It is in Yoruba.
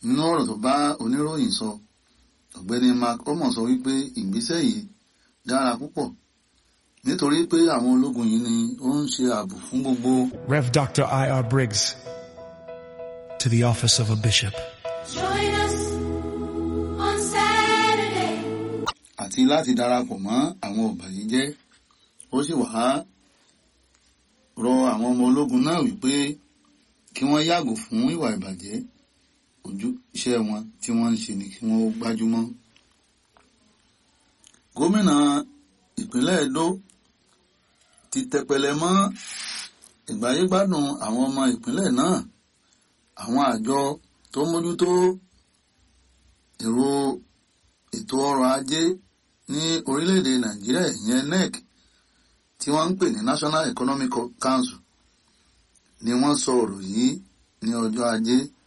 nínú ọ̀rọ̀ tó bá oníròyìn sọ ọ̀gbẹ́ni mark omo sọ wípé ìgbésẹ̀ yìí dára púpọ̀ nítorí pé àwọn ológun yìí ni ó ń ṣe ààbò fún gbogbo Rev. Dr. I.R. Briggs, to the office of a bishop. Join us on Saturday. àti láti darapọ̀ mọ́ àwọn ọ̀bàyéjẹ́ ó sì wá rọ àwọn ọmọ ológun náà wípé kí wọ́n yàgò fún ìwà ìbàjẹ́ ojú iṣẹ́ wọn tí wọ́n ń ṣe ni kí wọ́n ó gbájúmọ́. gómìnà ìpínlẹ̀ Edo ti tẹpẹlẹ mọ́ ìgbáyégbádùn àwọn ọmọ ìpínlẹ̀ náà àwọn àjọ tó mójútó èrò ètò ọrọ̀ ajé ní orílẹ̀-èdè Nàìjíríà ìyẹn NEC tí wọ́n ń pè ní National Economic Council ni wọ́n sọ ọ̀rọ̀ yìí ní ọjọ́ ajé